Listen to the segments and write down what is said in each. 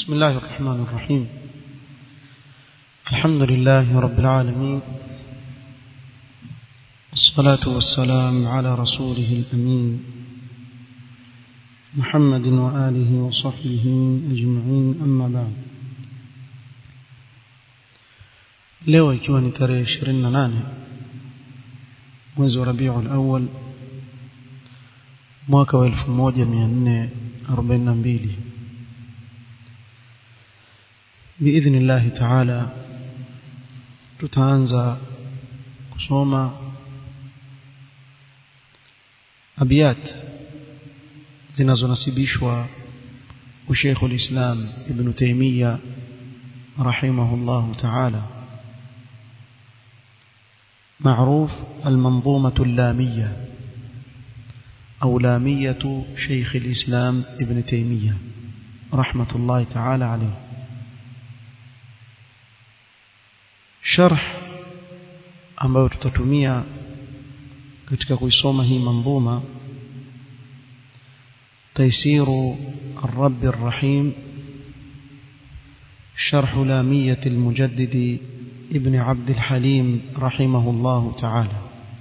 بسم الله الرحمن الرحيم الحمد لله رب العالمين الصلاة والسلام على رسوله الأمين محمد وآله وصحبه أجمعين أما بعد leo ikiwa ni tarehe 28 mwezi wa Rabiul Awwal mwaka wa 1442 باذن الله تعالى tutaanza kusoma abiyat zinazonasibishwa usheikh ulislam ibn taymiya rahimahullah ta'ala معروف المنظومة اللامية أو لامية شيخ الإسلام ابن تيمية رحمة الله تعالى عليه شرح ambayo tutatumia katika kuisoma hii manzuma تيسير الرب الرحيم شرح لامية المجدد ابن عبد الحليم رحمه الله تعالى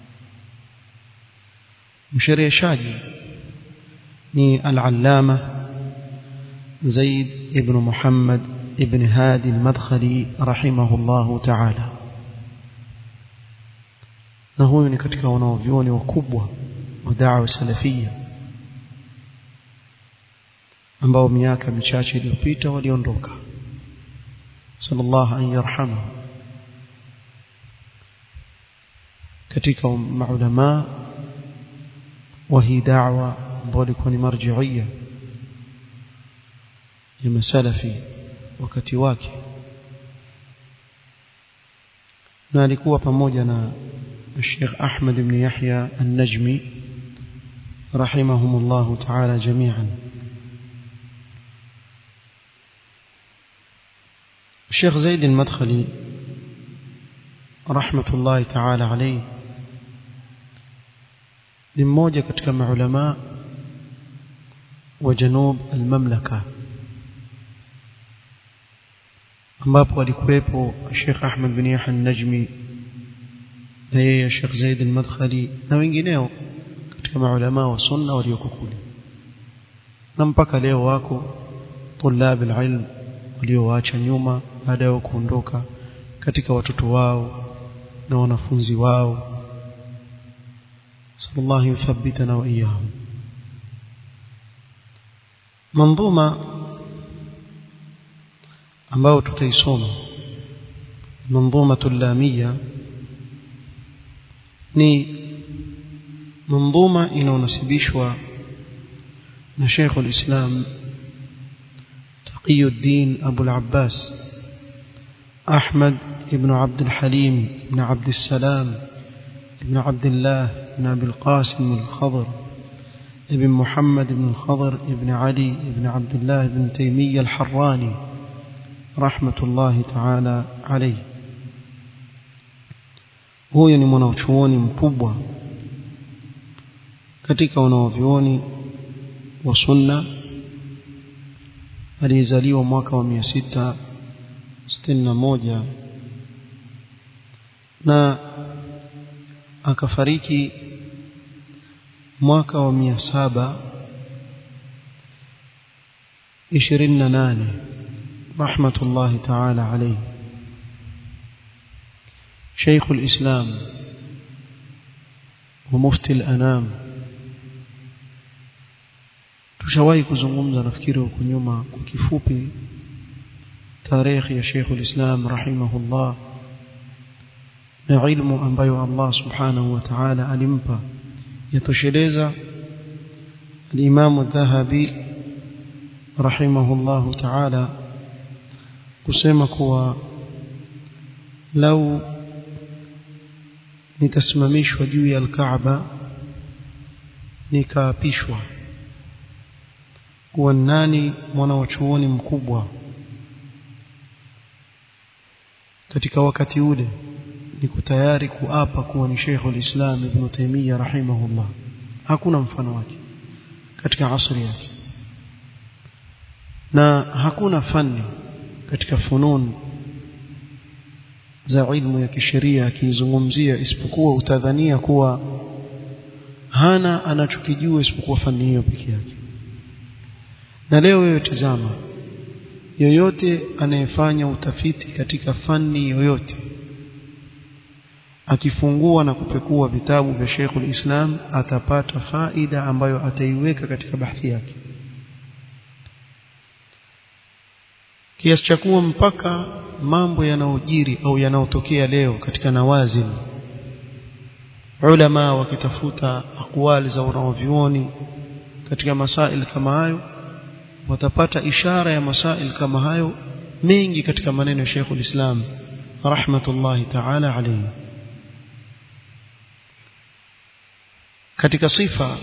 mshereheshaji ni al-allama Zaid ibn Muhammad ibn Hadi al-Madkhali rahimahullahu ta'ala na huyu ni katika wanaovyuoni wakubwa wa da'wa salafia ambao miaka michache iliyopita waliondoka sallallahu an yarhamahu katika maulama wa hii da'wa ambao ilikuwa ni marji'ia ya masalafi wakati wake na alikuwa pamoja na الشيخ أحمد بن يحيى النجمي رحمهم الله تعالى جميعا الشيخ زيد المدخلي رحمة الله تعالى عليه ni mmoja katika maulama wa janub almamlaka ambapo alikuwepo Sheikh Ahmed bin Yahya an-Najmi na yeye Sheikh Zaid al-Madkhali na wengineo katika maulama wa sunna walioko kule na mpaka leo wako tulab al-ilm walioacha nyuma baada ya kuondoka katika watoto wao na wanafunzi wao صلى الله يثبتنا وإياهم منظومة ambao tutaisoma manzumatu lamia ni manzuma inaonasibishwa na Sheikh al-Islam Taqiyuddin Abu al-Abbas Ahmad ibn Abd al-Halim ibn Abd al-Salam ibn Abdullah بن أبي القاسم الخضر ابن محمد بن الخضر ابن علي ابن عبد الله بن تيمية الحراني رحمة الله تعالى عليه huyo ni mwanachuoni mkubwa katika wanaovyuoni wa sunna aliyezaliwa mwaka wa 661 na akafariki mwaka wa mia saba ishirini na nane rahmatullahi taala alayhi شيخ الإسلام ومفتي الأنام tushawahi kuzungumza nafikiri huko nyuma kwa kifupi tarehe ya Sheikh al-Islam rahimahullah na ilmu ambayo Allah subhanahu wa ta'ala alimpa yatosheleza al-Imam al-Dhahabi rahimahullah ta'ala kusema kuwa lau nitasimamishwa juu ya al-Kaaba nikaapishwa kuwa nani mwana wa chuoni mkubwa katika wakati ule niko tayari kuapa kuwa ni Sheikh al-Islam Ibn Taymiyyah rahimahullah hakuna mfano wake katika asri yake na hakuna fani katika funun za ilmu ya kisheria akizungumzia isipokuwa utadhania kuwa hana anachokijua isipokuwa fani hiyo peke yake na leo wewe tazama yoyote anayefanya utafiti katika fani yoyote akifungua na kupekua vitabu vya Sheikhul Islam atapata faida ambayo ataiweka katika bahthi yake kiasi cha kuwa mpaka mambo yanayojiri au yanayotokea leo katika nawazil ulama wakitafuta akwali za wanaovyuoni katika masail kama hayo watapata ishara ya masail kama hayo mengi katika maneno ya Sheikhul Islam rahmatullahi ta'ala alayhi katika sifa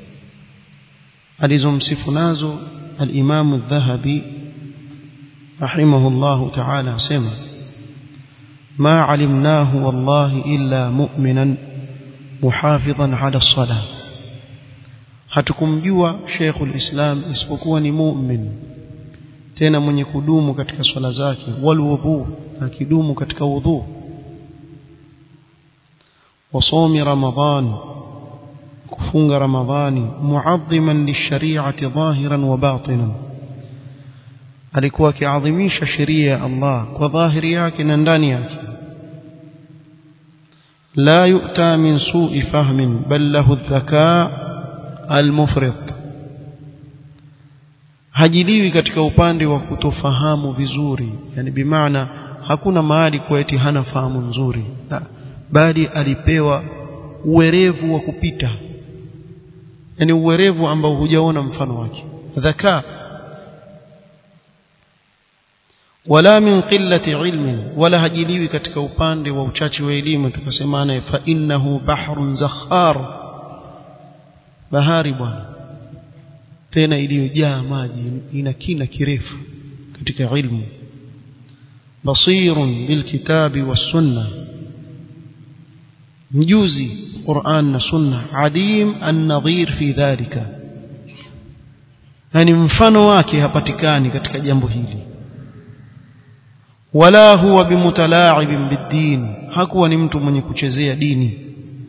alizomsifu nazo al-Imam adh-Dhahabi rahimahullahu ta'ala asema ما علمناه والله إلا مؤمنا محافظا على الصلاة hatukumjua Sheikhul Islam isipokuwa ni mu'min tena mwenye kudumu katika swala zake wal wudu akidumu katika wudhu wasomi ramadhan kufunga ramadhani muadhiman lishari'ati dhahiran wa batinan alikuwa akiadhimisha sheria ya Allah kwa dhahiri yake na ndani yake لا يؤتى من سوء فهم بل له الذكاء المفرط hajiliwi katika upande wa kutofahamu vizuri yani bimaana hakuna mahali kwa eti hana fahamu nzuri la, bali alipewa uwerevu wa kupita yani uwerevu ambao hujaona mfano wake dhaka wala min qillati ilmin wala hajiliwi katika upande wa uchache wa elimu tukasemana fa innahu bahrun zakhar bahari bwana tena iliyojaa maji ina kina kirefu katika ilmu basirun bilkitabi was-sunnah mjuzi Qur'an na sunna adim an-nadhir fi dhalika yani mfano wake hapatikani katika jambo hili wala huwa bimutalaa'ibin bid-din hakuwa ni mtu mwenye kuchezea dini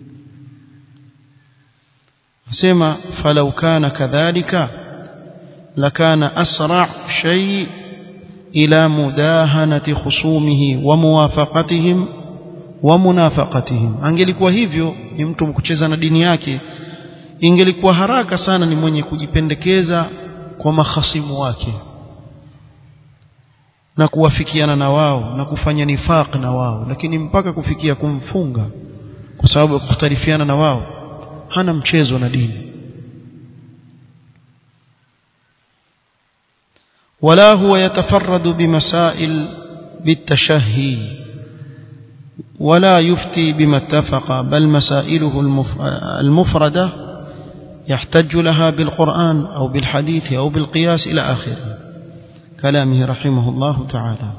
asema falau kana kadhalika lakana asra' shay ila mudahanati khusumihi wa muwafaqatihim wa munafaqatihim angelikuwa hivyo ni mtu kucheza na dini yake ingelikuwa haraka sana ni mwenye kujipendekeza kwa mahasimu wake na kuwafikiana na wao na kufanya nifaq na wao lakini mpaka kufikia kumfunga kwa sababu ya kukhtalifiana na wao hana mchezo na dini ولا هو يتفرد بمسائل بالتشهي ولا يفتي بما اتفق بل مسائله المفردة يحتج لها بالقرآن أو بالحديث أو بالقياس إلى آخره كلامه رحمه الله تعالى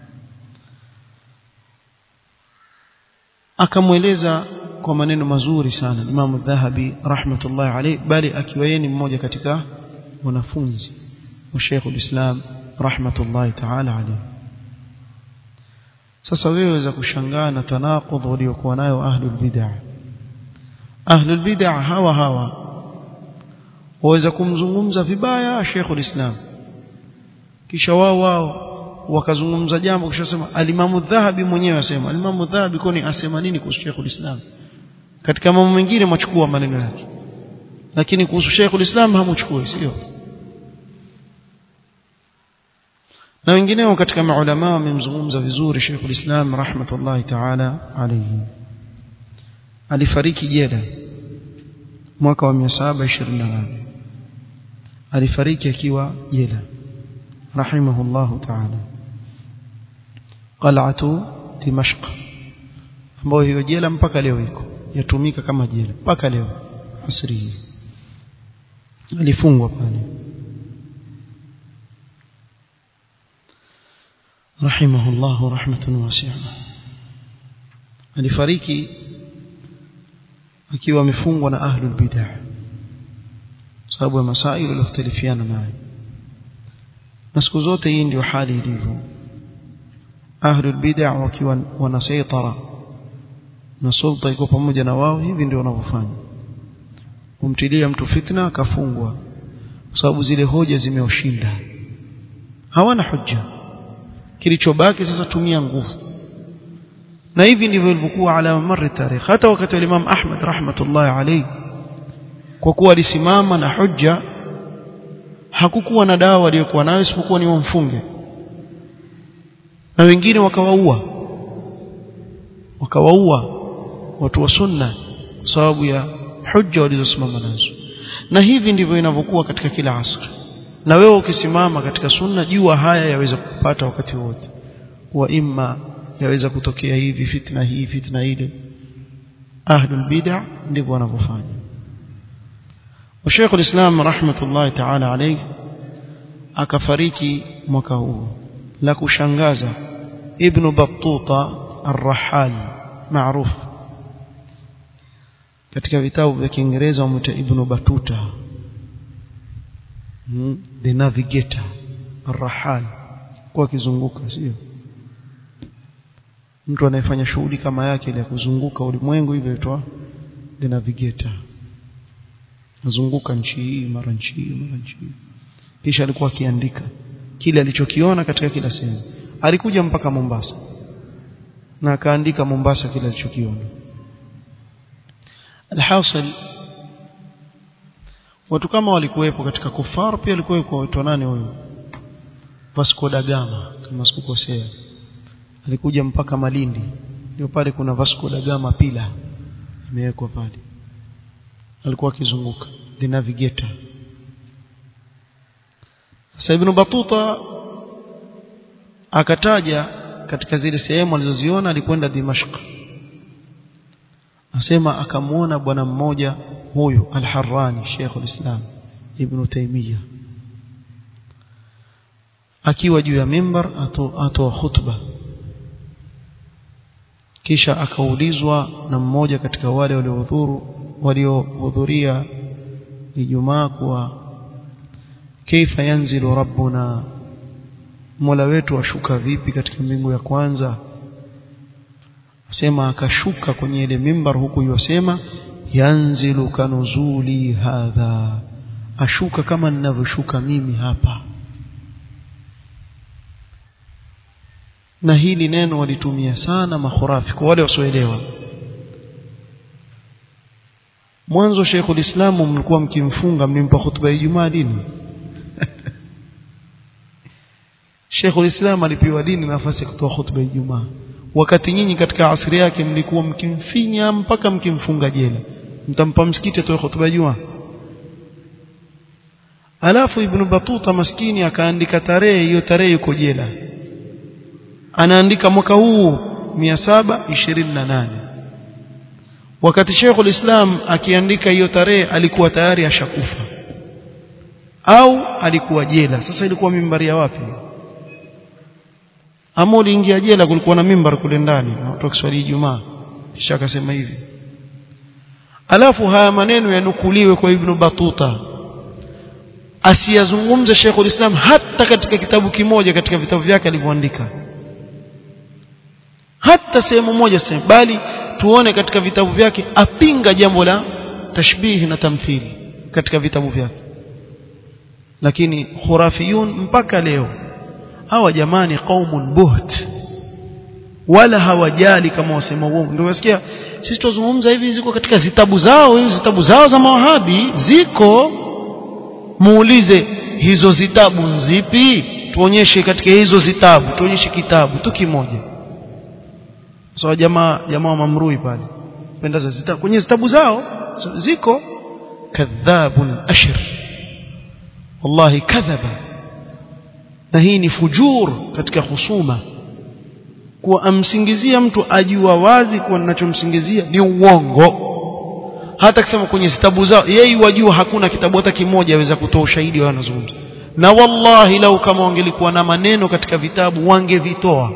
akamweleza kwa maneno mazuri sana Imam Dhahabi rahmatullahi alayhi bali akiwa yeye ni mmoja katika wanafunzi wa Sheikh ulislam rahmatullahi ta'ala alayhi sasa wewe waweza kushangaa na tanaqudh waliokuwa nayo ahlul bid'ah ahlul bid'ah hawa hawa waweza kumzungumza vibaya Sheikh ulislam kisha wao wao wakazungumza jambo kisha sema alimamu dhahabi mwenyewe asema alimamu dhahabi kwani asema nini kuhusu Sheikh ulislam katika mambo mengine mwachukua maneno yake lakini kuhusu Sheikh ulislam hamuchukui sio na wengineo katika maulama wamemzungumza vizuri Sheikh ulislam rahmatullahi ta'ala alayhi alifariki jela mwaka wa 728 alifariki akiwa jela rahimahullahu ta'ala qal'atu dimashq ambayo hiyo jela mpaka leo iko yatumika kama jela mpaka leo asri hii alifungwa pale rahimahullahu rahmatan wasi'a alifariki akiwa amefungwa na ahlul bid'ah sababu ya masaili walioختلفiana naye na siku zote hii ndio hali ilivyo ahlul bid'ah wakiwa wanasaitara na sulta iko pamoja na wao hivi ndio wanavyofanya umtilia mtu fitna akafungwa kwa sababu zile hoja zimeoshinda hawana hujja kilichobaki sasa tumia nguvu na hivi ndivyo ilivyokuwa ala mari tarikh hata wakati wa Imam Ahmad rahmatullahi alayhi kwa kuwa alisimama na hujja hakukuwa na dawa aliyokuwa nayo isipokuwa ni wamfunge na wengine wakawaua wakawaua watu wa sunna kwa sababu ya hujja walizosimama nazo na hivi ndivyo inavyokuwa katika kila asri na wewe ukisimama katika sunna jua haya yaweza kupata wakati wote wa imma yaweza kutokea hivi fitna hii fitna ile ahlul bid'ah ndivyo wanavyofanya Sheikh al-Islam rahmatullahi ta'ala alayhi akafariki mwaka huu la kushangaza Ibn Battuta Ar-Rahal maarufu katika vitabu vya Kiingereza wamuita Ibn Battuta hmm, the navigator Ar-Rahal kwa kizunguka sio mtu anayefanya shughuli kama yake ile ya kuzunguka ulimwengu hivyo itwa the navigator nazunguka nchi hii mara nchi hii mara nchi hii kisha alikuwa akiandika kile alichokiona katika kila sehemu alikuja mpaka Mombasa na akaandika Mombasa kile alichokiona alhasil watu kama walikuwepo katika kufar pia alikuwa watu nani huyo Vasco da Gama kama sikukosea alikuja mpaka Malindi ndio pale kuna Vasco da Gama pila imewekwa pale alikuwa akizunguka the navigator sasa ibn Batuta akataja katika zile sehemu alizoziona alikwenda Dimashq asema akamuona bwana mmoja huyu al-Harrani Sheikh al-Islam Ibn Taymiyyah akiwa juu ya mimbar atoa khutba kisha akaulizwa na mmoja katika wale waliohudhuru waliohudhuria Ijumaa kuwa kaifa yanzilu rabbuna Mola wetu ashuka vipi katika mbingu ya kwanza asema akashuka kwenye ile mimbar huku yosema yanzilu kanuzuli hadha ashuka kama ninavyoshuka mimi hapa na hili neno walitumia sana makhurafi kwa wale wasioelewa mwanzo Sheikhul Islam mlikuwa mkimfunga mlimpa hutuba ya Ijumaa dini Sheikhul Islam alipewa dini nafasi ya kutoa hutuba ya Ijumaa wakati nyinyi katika asiri yake mlikuwa mkimfinya mpaka mkimfunga jela mtampa msikiti atoe hutuba ya Ijumaa alafu Ibn Batuta maskini akaandika tarehe hiyo tarehe yuko jela anaandika mwaka huu 728 wakati Sheikhul Islam akiandika hiyo tarehe alikuwa tayari ashakufa au alikuwa jela sasa ilikuwa mimbari ya wapi ama uliingia jela kulikuwa na mimbar kule ndani na watu wakiswali Ijumaa kisha akasema hivi alafu haya maneno yanukuliwe kwa Ibn Batuta asiyazungumze Sheikhul Islam hata katika kitabu kimoja katika vitabu vyake alivyoandika hata sehemu moja sehemu bali tuone katika vitabu vyake apinga jambo la tashbihi na tamthili katika vitabu vyake lakini khurafiyun mpaka leo hawa jamani qaumun buht wala hawajali kama wasema uongo ndio wasikia sisi tuzungumza hivi ziko katika zitabu zao hizo zitabu zao za mawahabi ziko muulize hizo zitabu zipi tuonyeshe katika hizo zitabu tuonyeshe kitabu tu kimoja so jamaa jamaa wa mamrui pale penda za zitabu kwenye zitabu zao so, ziko kadhabun ashir wallahi kadhaba na hii ni fujur katika husuma kuwa amsingizia mtu ajua wazi kuwa ninachomsingizia ni uongo hata kusema kwenye zitabu zao yeye wajua hakuna kitabu hata kimoja aweza kutoa ushahidi wa anazungumza na wallahi lau kama wangelikuwa na maneno katika vitabu wangevitoa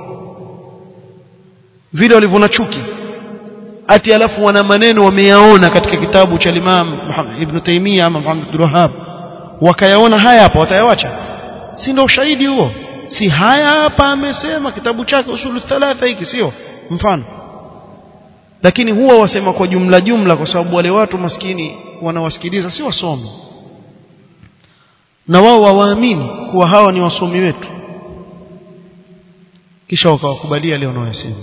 vile walivyo na chuki ati alafu wana maneno wameyaona katika kitabu cha Imam Ibn Taymiyyah ama Muhammad Abdul Wahhab wakayaona haya hapa watayawacha si ndio ushahidi huo si haya hapa amesema kitabu chake usulu thalatha hiki sio mfano lakini huwa wasema kwa jumla jumla kwa sababu wale watu maskini wanawasikiliza si wasomi na wao wawaamini kuwa hawa ni wasomi wetu kisha wakawakubalia leo wanayosema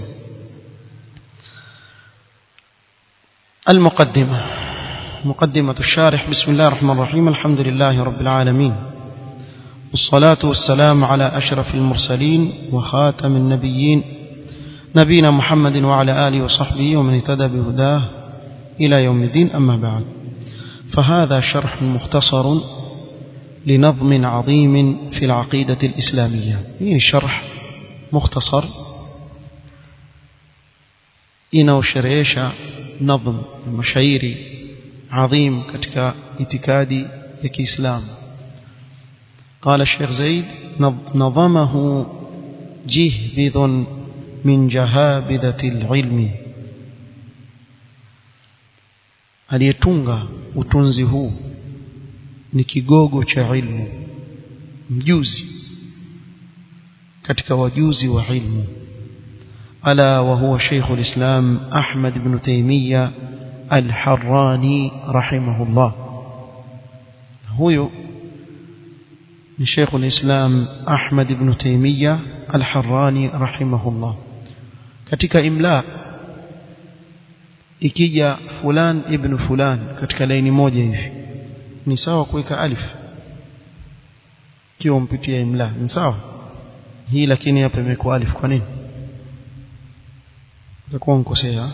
المقدمة مقدمة الشارح بسم الله الرحمن الرحيم الحمد لله رب العالمين والصلاة والسلام على أشرف المرسلين وخاتم النبيين نبينا محمد وعلى آله وصحبه ومن اهتدى بهداه إلى يوم الدين أما بعد فهذا شرح مختصر لنظم عظيم في العقيدة الإسلامية يعني شرح مختصر inaosherehesha nadhm mashairi adhim katika itikadi ya Kiislamu قال الشيخ زيد نظمه جهبذ من جهابذة العلم aliyetunga utunzi huu ni kigogo cha ilmu mjuzi katika wajuzi wa ilmu ألا وهو شيخ الإسلام أحمد بن تيمية الحراني رحمه الله هو شيخ الإسلام أحمد بن تيمية الحراني رحمه الله katika imla ikija fulan ibn fulan katika laini moja hivi ni sawa kuweka alif kiwa mpitia imla ni sawa hii lakini hapa imekuwa alif kwa nini itakuwa mkosea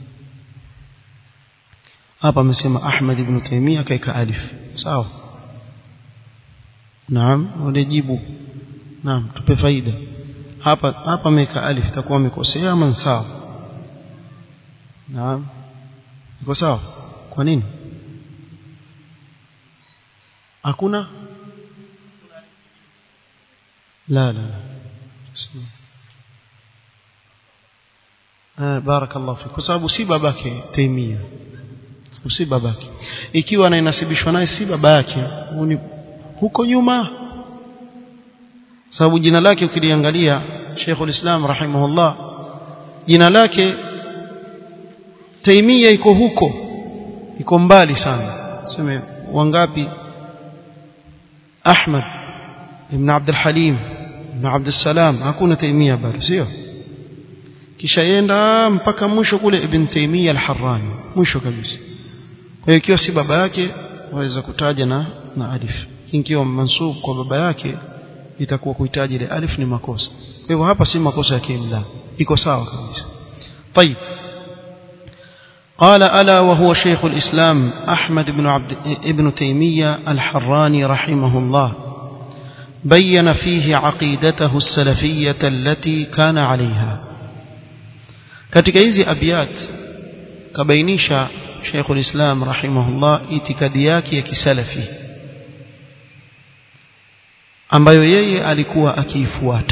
hapa amesema Ahmad ibn Taymiyyah kaika alif sawa naam unajibu naam tupe faida hapa hapa ameweka alif itakuwa amekosea ama sawa naam iko sawa kwa nini hakuna la la Ah, barakallahu fik kwa sababu si babake Taimia si babake ikiwa anainasibishwa naye si baba yake huko nyuma sababu jina lake ukiliangalia Sheikhul Islam rahimahullah jina lake Taimia iko huko iko mbali sana sema wangapi Ahmad ibn Abdul Halim ibn Abdul Salam hakuna Taimia bado sio kisha yenda mpaka mwisho kule Ibn Taymiyyah al-Harrani mwisho kabisa kwa hiyo ikiwa si baba yake waweza kutaja na na alif ikiwa mansub kwa baba yake itakuwa kuhitaji ile alif ni makosa kwa hivyo hapa si makosa ya kiimla iko sawa kabisa طيب قال ألا وهو شيخ الإسلام أحمد بن عبد ابن تيمية الحراني رحمه الله بين فيه عقيدته السلفية التي كان عليها katika hizi abiyat kabainisha Sheikh ulislam rahimahullah itikadi yake ya kisalafi ambayo yeye alikuwa akiifuata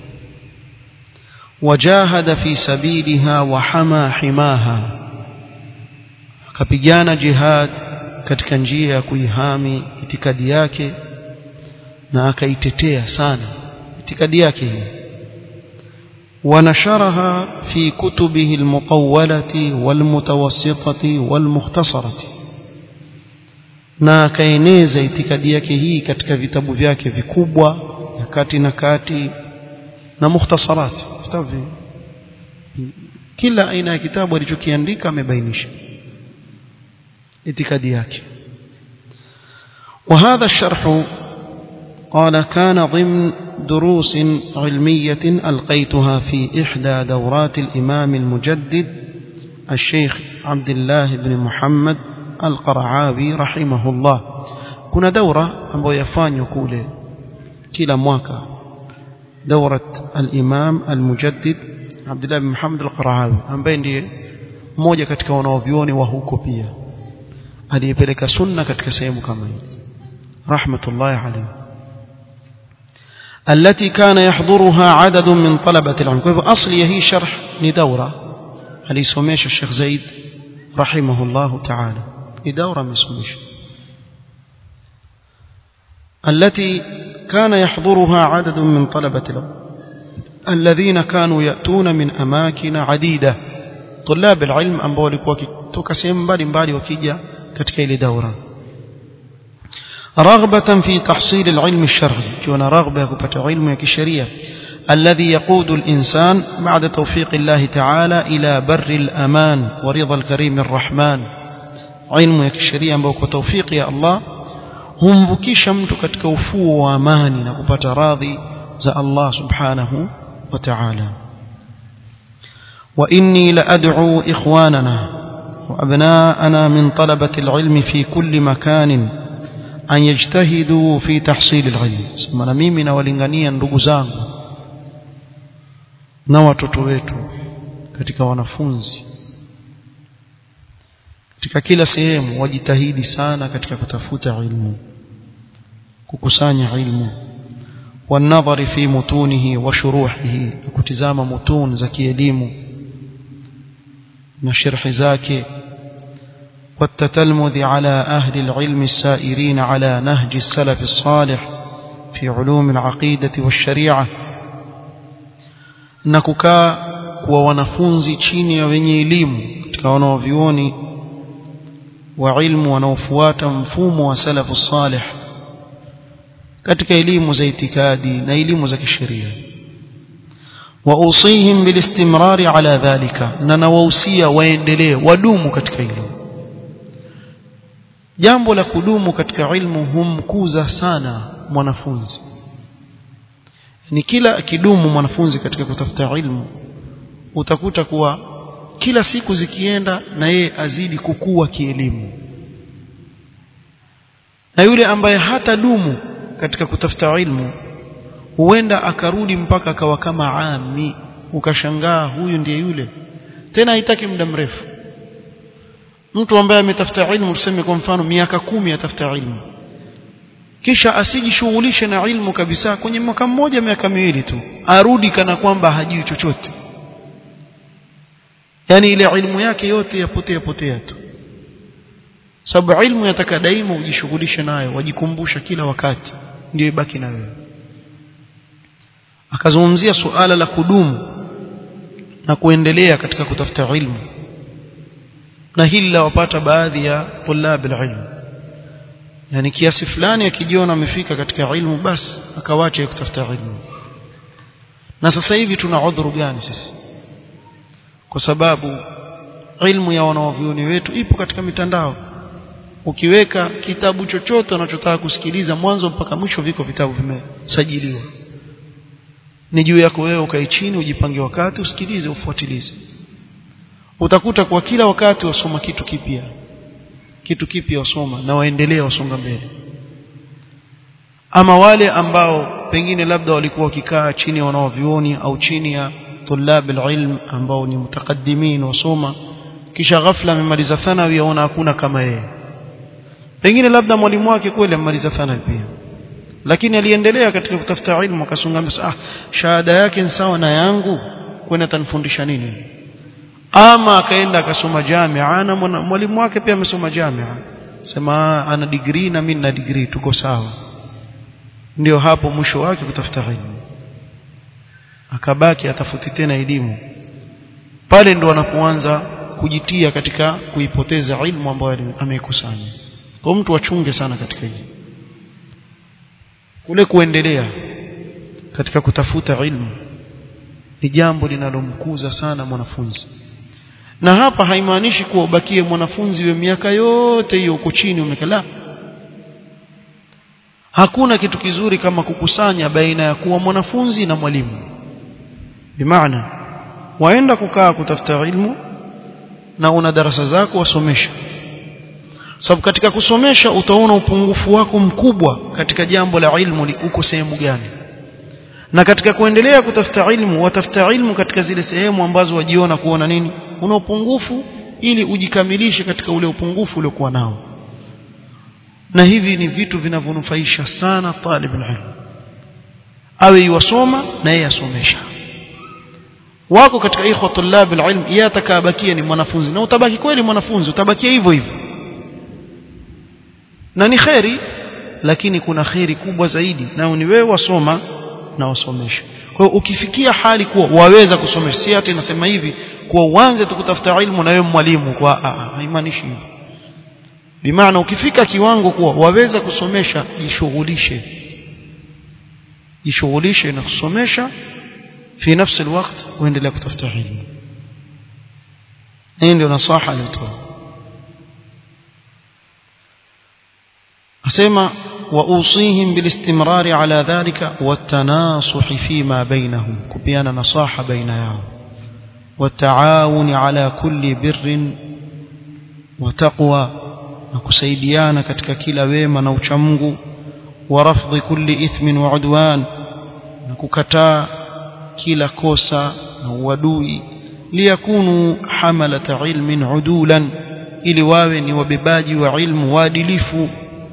wajahada fi sabiliha wa hama himaha akapigana jihad katika njia ya kuihami itikadi yake na akaitetea sana itikadi yake hii ونشرها في كتبه المطولة والمتوسطة والمختصرة na akaeneza itikadi yake hii katika vitabu vyake vikubwa na kati na kati na mukhtasarat vitabu kila aina ya kitabu alichokiandika amebainisha itikadi yake وهذا الشرح قال كان ضمن دروس علمية ألقيتها في إحدى دورات الإمام المجدد الشيخ عبد الله بن محمد القرعاوي رحمه الله كنا دورة أبو يفان يقول كلا مواكا دورة الإمام المجدد عبد الله بن محمد القرعاوي ambaye ndiye mmoja katika wanaovyuoni wa huko pia aliyepeleka sunna katika sehemu kama hii rahmatullahi alayhi التي كان يحضرها عدد من طلبة العلم كيف أصلي هي شرح لدورة هل سميش الشيخ زيد رحمه الله تعالى لدورة مسميش التي كان يحضرها عدد من طلبة العلم الذين كانوا يأتون من أماكن عديدة طلاب العلم ambao walikuwa kutoka sehemu mbalimbali wakija katika ile daura رغبة في تحصيل العلم الشرعي كنا رغبة kupata علم ya kisheria الذي يقود الإنسان بعد توفيق الله تعالى إلى بر الأمان ورضا الكريم الرحمن علم ya kisheria ambao kwa tawfiki ya Allah humvukisha mtu katika ufuo wa amani na kupata radhi za Allah subhanahu wa ta'ala وإني لأدعو إخواننا وأبناءنا من طلبة العلم في كل مكان أن يجتهدوا في تحصيل العلم سمنا mimi nawalingania ndugu zangu na watoto wetu katika wanafunzi katika kila sehemu wajitahidi sana katika kutafuta ilmu kukusanya ilmu والنظر في متونه وشروحه كتزام متون زكي elimu na sharhi zake والتتلمذ على أهل العلم السائرين على نهج السلف الصالح في علوم العقيدة والشريعة نكوكا kuwa wanafunzi chini ya wenye elimu katika wanaovioni wa ilmu wanaofuata mfumo wa salafu salih katika elimu za itikadi na elimu za kisheria واوصيهم بالاستمرار على ذلك na nawahusia waendelee wadumu katika hilo jambo la kudumu katika ilmu humkuza sana mwanafunzi ni kila akidumu mwanafunzi katika kutafuta ilmu utakuta kuwa kila siku zikienda na yeye azidi kukua kielimu na yule ambaye hata dumu katika kutafuta ilmu huenda akarudi mpaka akawa kama ami ukashangaa huyu ndiye yule tena haitaki muda mrefu mtu ambaye ametafuta ilmu tuseme kwa mfano miaka kumi atafuta ilmu kisha asijishughulishe na ilmu kabisa kwenye mwaka mmoja miaka miwili tu arudi kana kwamba hajui chochote yani ile ilmu yake yote yapotea potea tu sababu ilmu yataka daima ujishughulishe nayo wajikumbusha kila wakati ndio ibaki na wewe akazungumzia suala la kudumu na kuendelea katika kutafuta ilmu na hili lawapata baadhi ya tulab ilmu yani kiasi fulani akijiona amefika katika ilmu basi akawacha kutafuta ilmu na sasa hivi tuna udhuru gani sisi kwa sababu ilmu ya wanawavyuoni wetu ipo katika mitandao ukiweka kitabu chochote unachotaka kusikiliza mwanzo mpaka mwisho viko vitabu vimesajiliwa ni juu yako wewe ukae chini ujipange wakati usikilize ufuatilize utakuta kwa kila wakati wasoma kitu kipya kitu kipya wasoma na waendelee wasonga mbele ama wale ambao pengine labda walikuwa wakikaa chini ya wanaovioni au chini ya tulab alilm ambao ni mutakaddimin wasoma kisha ghafla amemaliza thanawi yaona hakuna kama yeye pengine labda mwalimu wake kweli amemaliza thanawi pia lakini aliendelea katika kutafuta ilmu akasonga ah shahada yake ni sawa na yangu kwenda tanifundisha nini ama akaenda akasoma jamia na mwalimu wake pia amesoma jamia sema ana degree na mimi na degree tuko sawa ndio hapo mwisho wake kutafuta ilmu akabaki atafuti tena elimu pale ndo anapoanza kujitia katika kuipoteza ilmu ambayo ameikusanya kwa mtu achunge sana katika hili kule kuendelea katika kutafuta ilmu ni jambo linalomkuza sana mwanafunzi na hapa haimaanishi kuwa ubakie mwanafunzi we miaka yote hiyo uko chini umekala hakuna kitu kizuri kama kukusanya baina ya kuwa mwanafunzi na mwalimu bimaana waenda kukaa kutafuta ilmu na una darasa zako wasomesha sababu katika kusomesha utaona upungufu wako mkubwa katika jambo la ilmu ni uko sehemu gani na katika kuendelea kutafuta ilmu watafuta ilmu katika zile sehemu ambazo wajiona kuona nini una upungufu ili ujikamilishe katika ule upungufu uliokuwa nao na hivi ni vitu vinavyonufaisha sana talib ilmu awe yuwasoma na yeye asomesha wako katika ikhwa tulab alilm yeye atakabakia ni mwanafunzi na utabaki kweli mwanafunzi utabakia hivyo hivyo na ni khairi lakini kuna kheri kubwa zaidi nao ni wewe wasoma na wasomesha kwa hiyo ukifikia hali kuwa waweza kusomesha si hata inasema hivi kuwa uanze tu kutafuta ilmu na wewe mwalimu kwa haimaanishi hivyo bimaana ukifika kiwango kuwa waweza kusomesha jishughulishe jishughulishe na kusomesha fi nafsi alwaqt uendelea kutafuta ilmu hii ndio nasaha alitoa asema واوصيهم بالاستمرار على ذلك والتناصح فيما بينهم كبيانا نصاحه بينهم والتعاون على كل بر وتقوى نكسaidiana katika kila wema na uchamungu ورفض كل اثم وعدوان نكukataa kila kosa na uadui liyakunu hamalata ilmin udulan ili wawe ni wabebaji wa ilmu waadilifu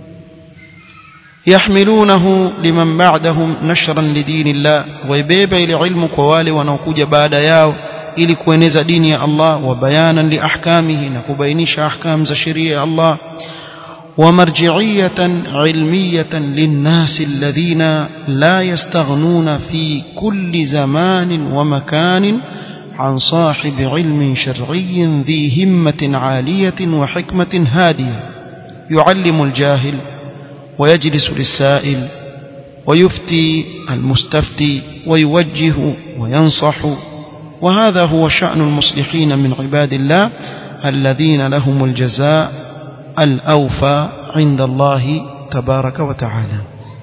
يحملونه لمن بعدهم نشرا لدين الله ويبيب الى علم كوالي wanaokuja baada yao ili kueneza dini ya Allah wa bayanan li ahkamihi na kubainisha ahkam za sheria ya Allah ومرجعية علمية للناس الذين لا يستغنون في كل زمان ومكان عن صاحب علم شرعي ذي همة عالية وحكمة هادية يعلم الجاهل ويجلس للسائل ويفتي المستفتي ويوجه وينصح وهذا هو شأن المصلحين من عباد الله الذين لهم الجزاء الأوفى عند الله تبارك وتعالى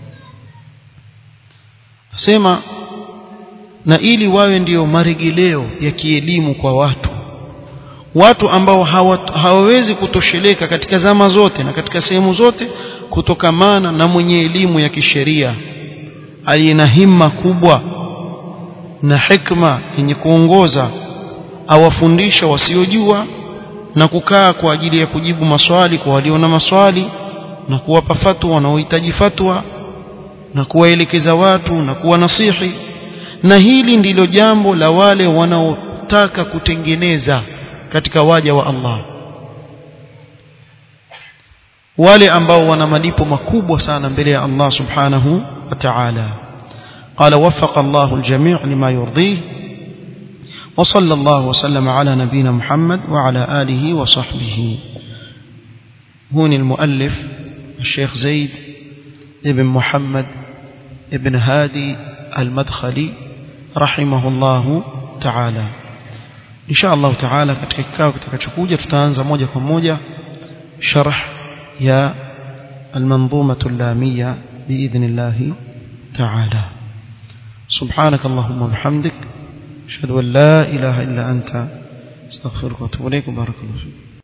sema na ili wawe ndio maregeleo ya kielimu kwa watu watu ambao hawawezi kutosheleka katika zama zote na katika sehemu zote kutokamana na mwenye elimu ya kisheria aliye na himma kubwa na hikma yenye kuongoza awafundisha wasiojua na kukaa kwa ajili ya kujibu maswali kwa walio na maswali na kuwapa fatwa wanaohitaji fatwa na kuwaelekeza watu na kuwa nasihi na hili ndilo jambo la wale wanaotaka kutengeneza katika waja wa Allah wale ambao wana malipo makubwa sana mbele ya Allah subhanahu wa ta'ala قال وفق الله الجميع لما يرضيه وصلى الله وسلم على نبينا محمد وعلى آله وصحبه هون المؤلف الشيخ زيد ابن محمد ابن هادي المدخلي رحمه الله تعالى إن شاء الله تعالى katika kikao kitakachokuja tutaanza moja kwa moja sharh ya المنظومة اللامية بإذن الله تعالى سبحانك اللهم وبحمدك أشهد أن لا إله إلا أنت استغفرك واتوب إليك وبارك الله فيك